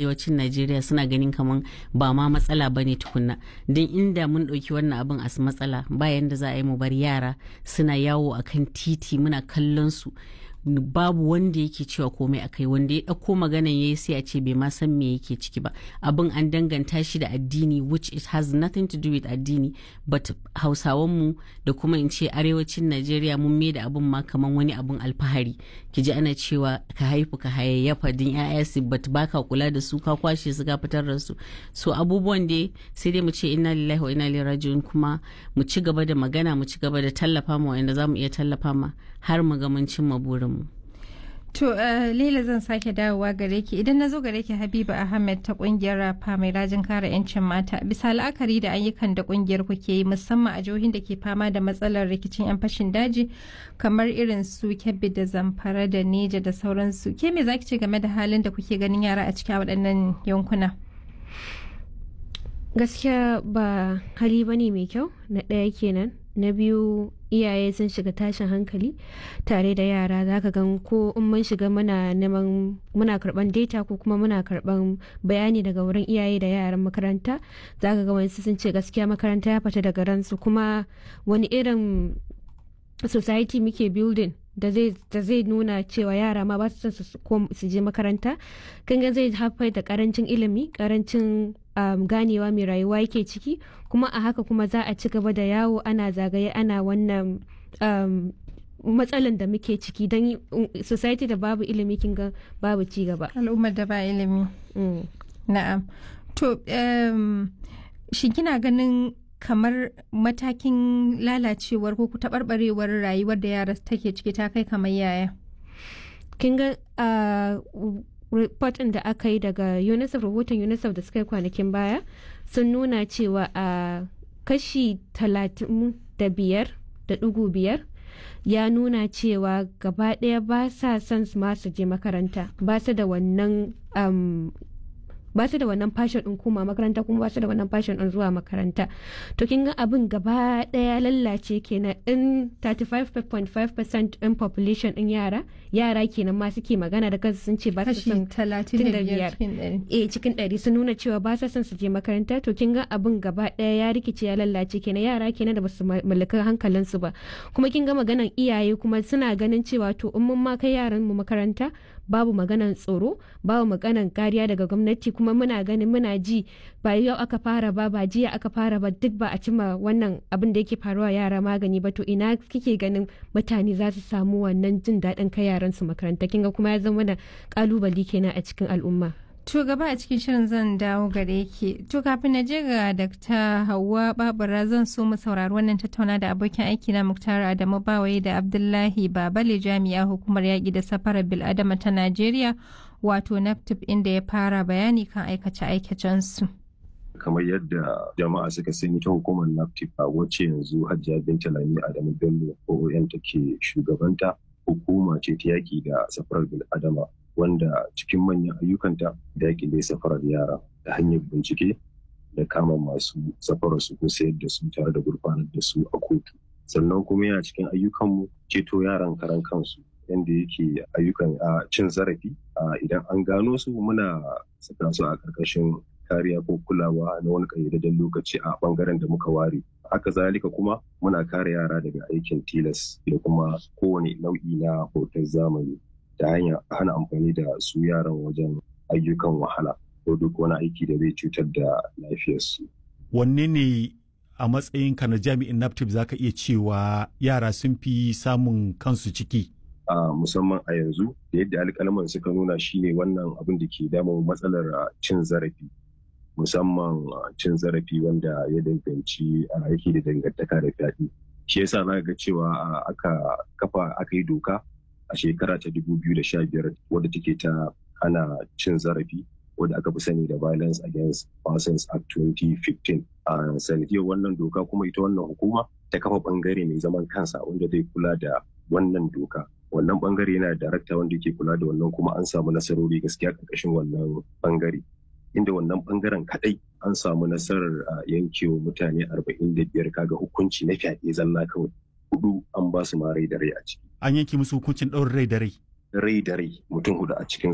arewacin najeriya suna ganin kamar ba ma matsala ba ne tukunna don inda mun ɗauki wannan abin a matsala bayan da za a yi mu bar yara suna yawo akan titi muna kallon su babu wanda yake cewa komai akai wanda ya ɗauko maganan ya yi sai a ce bai ma san me yake ciki ba abin an danganta shi da addini which it has nothing to do with addini but hausawanmu da kuma in ce arewacin najeriya mun mai da abin ma kaman wani abin alfahari ki ji ana cewa ka haifu ka hayayyafa din ya'ya su but baka kula da su ka kwashe su ka fitar da su so abubuwan da sai dai mu ce inna lillahi wa inna ilaihi raji'un kuma mu ci gaba da magana mu ci gaba da tallafa ma wanda za mu iya tallafa ma har mu ga mun cimma burinmu To uh, Laila zan sake dawowa gare ki idan na zo gare ki Habiba Ahmed ta kungiyar rafa mai rajin kare 'yancin mata bisa la'akari da ayyukan da kungiyar ku ke yi musamman a jihohin da ke fama da matsalar rikicin 'yan fashin daji kamar irin su Kebbi da Zamfara da Neja da sauransu ke me zaki ce game da halin da kuke ganin yara a cikin waɗannan yankuna? Gaskiya ba hali bane mai kyau na ɗaya kenan na biyu iyaye sun shiga tashin hankali tare da yara za ka gan ko in mun shiga muna neman muna karban data ko kuma muna karban bayani daga wurin iyaye da yaran makaranta za ka ga wani sun ce gaskiya makaranta ya fita daga ransu kuma wani irin society muke building da zai nuna cewa yara ma ba su son su je makaranta kan zai haifar da karancin ilimi karancin um, ganewa mai rayuwa yake ciki kuma a haka kuma za a ci gaba da yawo ana zagaye ana wannan um, matsalan da muke ciki don society da babu ilimi kin ga babu ci gaba al'ummar da ba ilimi mm. na'am to um, shi kina ganin kamar matakin lalacewar ko taɓarɓarewar rayuwar da yara take ciki ta kai kamar yaya kin ga uh, report da aka yi daga unicef rahoton unicef da suka yi kwanakin baya sun nuna cewa a uh, kashi talatin da biyar da ɗigo biyar ya nuna cewa gaba ɗaya ba sa son masu je makaranta ba su da wannan um, ba su da wannan fashion din koma makaranta kuma ba su da wannan fashion din zuwa makaranta to kin ga abin gaba daya lallace kenan in 35.5% in population din yara yara kenan ma suke magana da kansu sun ce ba su son 35 eh cikin 100 sun nuna cewa ba su son su je makaranta to kin ga abin gaba daya ya rikice ya lallace kenan yara kenan da basu mallaka hankalin su ba kuma kin ga maganan iyaye kuma suna ganin cewa to in mun ma kai yaran mu makaranta babu maganan tsoro babu maganan kariya daga gwamnati kuma muna ganin muna ji ba yau aka fara ba ba jiya aka fara ba duk ba a cima wannan abin da yake faruwa yara magani ba to ina kike ganin mutane za su samu wannan jin daɗin kai yaran su makaranta kinga kuma ya zama da kalubali kenan a cikin al'umma To gaba a cikin shirin zan dawo gare ki. To kafin na je ga Dr. Hauwa Babura zan so mu saurari wannan tattauna da abokin aiki na Muktar Adamu Bawaye da Abdullahi Babale jami'a hukumar yaƙi da safarar bil'adama ta Najeriya wato NAPTIP inda ya fara bayani kan aikace-aikacensu. kamar yadda jama'a suka sani ta hukumar NAPTIP a wacce yanzu Hajiya Binta Lami Adamu Bello OON take shugabanta hukuma ce ta yaƙi da safarar bil'adama wanda cikin manyan ayyukanta da yaƙi da safarar yara ta hanyar bincike da kama masu safarar su ko sayar da su tare da gurfanar da su a kotu sannan kuma yana cikin ayyukanmu ceto yaran karan kansu yadda yake ayyukan a cin zarafi idan an gano su muna saka su a ƙarƙashin kariya ko kulawa na wani ƙayyadadden lokaci a ɓangaren da muka ware haka zalika kuma muna kare yara daga aikin tilas da kuma kowane nau'i na hoton zamani ta hanyar hana amfani da su yaran wajen ayyukan wahala ko duk wani aiki da zai cutar da lafiyarsu. Wanne ne a matsayinka na jami'in NAPTIP za ka iya cewa yara sun fi samun kansu ciki? A musamman a yanzu da yadda alƙalman suka nuna shine wannan abin da ke damun matsalar cin zarafi. Musamman cin zarafi wanda ya danganci yake da dangantaka da fyaɗe. Shi yasa za ga cewa aka kafa aka yi doka a shekara ta 2015 wadda take ta hana cin zarafi wadda aka fi sani da violence against persons act 2015 a sanadiyar wannan doka kuma ita wannan hukuma ta kafa bangare mai zaman kansa wanda zai kula da wannan doka wannan bangare yana da darakta wanda ke kula da wannan kuma an samu nasarori gaskiya karkashin wannan bangare inda wannan bangaren kadai an samu nasarar yankewa mutane 45 kaga hukunci na fyaɗe zalla kawai hudu an ba su ma rai da rai a ciki An yanke musu hukuncin ɗaurin rai da rai. rai da rai mutum hudu a cikinsu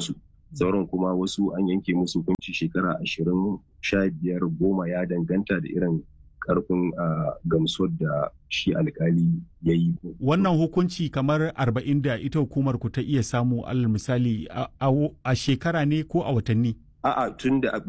sauran kuma wasu an yanke musu hukunci shekara ashirin sha biyar goma ya danganta da irin karfin gamsuwar da shi alkali ya yi. Wannan hukunci kamar arba'in da ita hukumar ku ta iya samu alal misali a shekara ne ko a watanni? A'a tun da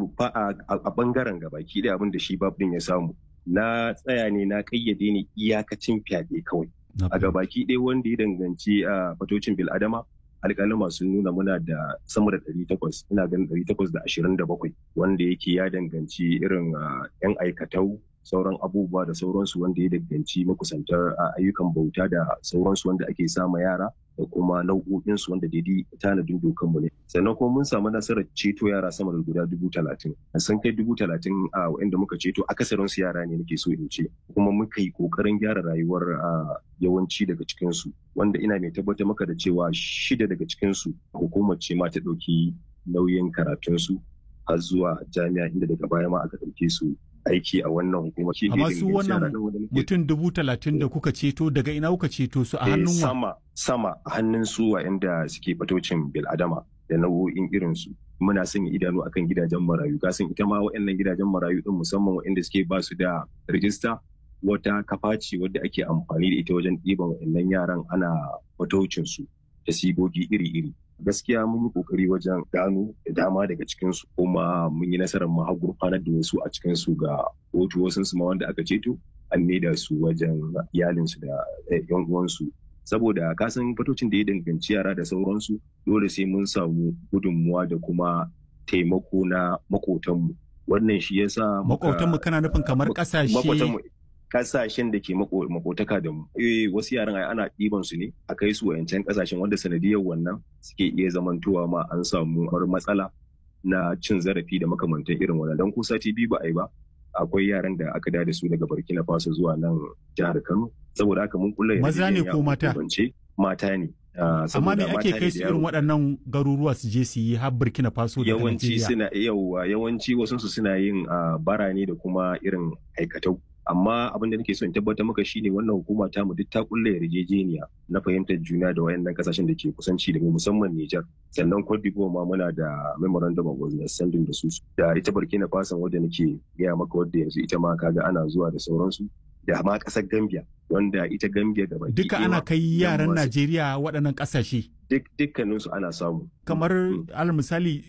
a bangaren gabaki da abin da shi babin ya samu. Na tsaya ne na kayyade ne iyakacin fyaɗe kawai. A gabaki ɗaya wanda ya danganci a fatocin bil'adama alƙalima sun nuna muna da sama da ɗari takwas ina ganin ɗari takwas da ashirin da bakwai wanda yake ya danganci irin yan aikatau sauran abubuwa da sauransu wanda ya danganci makusantar ayyukan bauta da sauransu wanda ake sama yara da kuma nau'o'insu wanda daidai tanadin dokanmu ne sannan kuma mun samu nasarar ceto yara sama da guda dubu talatin sun kai dubu talatin a wa'inda muka ceto akasarin su yara ne nake so in ce kuma muka yi kokarin gyara rayuwar yawanci daga cikinsu wanda ina mai tabbatar maka da cewa shida daga cikinsu hukumar ce ma ta ɗauki nauyin karatunsu har zuwa jami'a inda daga baya ma aka ɗauke su aiki a wannan hukumar. Amma su wannan mutum dubu talatin da kuka ceto daga ina kuka ceto su a hannun wa? Sama, sama a hannun su inda suke fatocin bil'adama da nau'o'in irin su. Muna sanya idanu akan gidajen marayu. Kasan ita ma waɗannan gidajen marayu din musamman waɗanda suke ba su da rijista wata kafa ce wadda ake amfani da ita wajen ɗiban waɗannan yaran ana fatocin su da sigogi iri-iri. gaskiya mun yi kokari wajen gano da dama daga cikinsu kuma mun yi nasarar ma gurfanar da wasu a cikinsu ga kotu wasu su ma wanda aka ceto an maida su wajen iyalinsu da yan uwansu saboda kasan fatocin da ya danganci yara da sauransu dole sai mun samu gudunmuwa da kuma taimako na makotanmu wannan shi yasa makotanmu kana nufin kamar kasashe kasashen da ke makotaka da mu eh wasu yaran ai ana ɗiban su ne a kai su wayancan kasashen wanda sanadiyar wannan suke iya zamantowa ma an samu matsala na cin zarafi da makamantan irin wannan dan ko sati biyu ba a yi ba akwai yaran da aka da su daga Burkina Faso zuwa nan jihar Kano saboda haka mun kulla maza ne ko mata mata ne amma me ake kai su irin waɗannan garuruwa su je su yi har Burkina Faso da yawanci suna yawa yawanci wasu suna yin bara ne da kuma irin aikatau amma abin da nake so in tabbatar maka shine wannan hukuma ta mu duk ta kulle yarjejeniya na fahimtar juna da wayannan kasashen da ke kusanci da mu musamman Niger sannan Cote d'Ivoire ma muna da memorandum of understanding da su da ita Burkina Faso wadda nake gaya maka wadda yanzu ita ma kaga ana zuwa da sauransu da ma kasar Gambia wanda ita Gambia da baki duka ana kai yaran Najeriya waɗannan kasashe duk dukkaninsu ana samu kamar al misali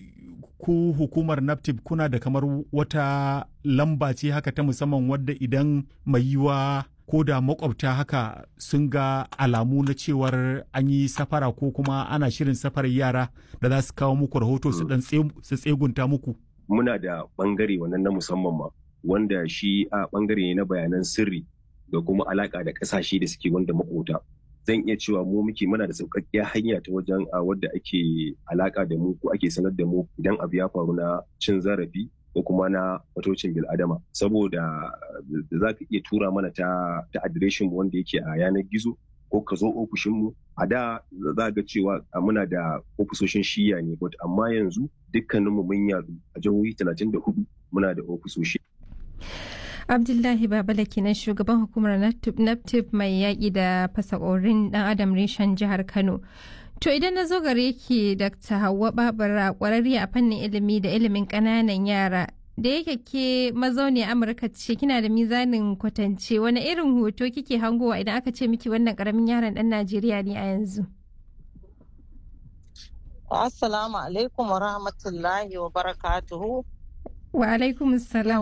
ku hukumar naptip kuna da kamar wata lamba ce haka ta musamman wadda idan mai yiwa ko da makwabta haka sun ga alamu na cewar an yi safara ko kuma ana shirin safarar yara da za su kawo muku rahoto su dan su tsegunta muku muna da bangare wannan na musamman ma wanda shi a bangare ne na bayanan sirri da kuma alaka da kasashe da suke wanda makota zan iya cewa mu muke muna da sauƙaƙƙiyar hanya ta wajen a wadda ake alaka da mu ko ake sanar da mu idan abu ya faru na cin zarafi ko kuma na fatocin bil'adama saboda da za ka iya tura mana ta ta adireshin mu wanda yake a yanar gizo ko ka zo ofishin mu a da za ga cewa muna da ofisoshin shiya ne but amma yanzu dukkaninmu mun yadu a jihohi 34 muna da ofisoshi abdullahi babala kenan shugaban hukumar naptip mai yaƙi da fasakorin dan adam reshen jihar kano to idan na zo gare ki dr hauwa babura ƙwararriya a fannin ilimi da ilimin ƙananan yara da yake ke mazauni amurka ce kina da mizanin kwatance wani irin hoto kike hangowa idan aka ce miki wannan ƙaramin yaron ɗan najeriya ne a yanzu assalamu alaikum wa rahmatullahi wa barakatuhu wa alaikum salam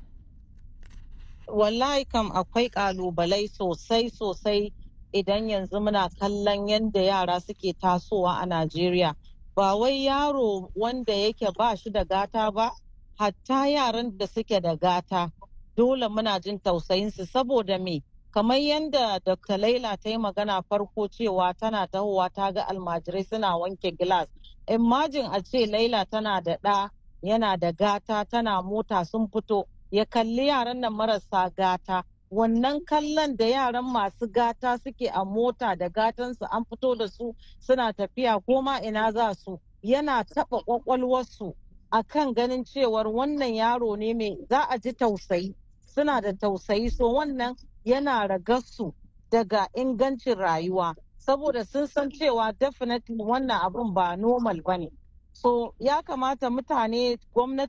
wallahi kam akwai kalubalai sosai sosai idan yanzu muna kallon yadda yara suke tasowa a Najeriya. Ba wai yaro wanda yake ba shi da gata ba, hatta yaran da suke da gata dole muna jin tausayinsu saboda me kamar yadda Dr. Laila ta yi magana farko cewa tana tahowa ta ga almajirai suna wanke gilas. Imajin a ce Laila tana da ɗa yana da gata tana mota sun fito ya kalli yaran nan marasa gata wannan kallon da yaran masu gata suke a mota da gatansu an fito da su suna tafiya ko ma ina za su yana taɓa ƙwaƙwalwarsu a kan ganin cewar wannan yaro ne mai za a ji tausayi suna da tausayi so wannan yana ragarsu daga ingancin rayuwa saboda sun san cewa definitely wannan abun ba normal ba ne so ya kamata mutane gwamnati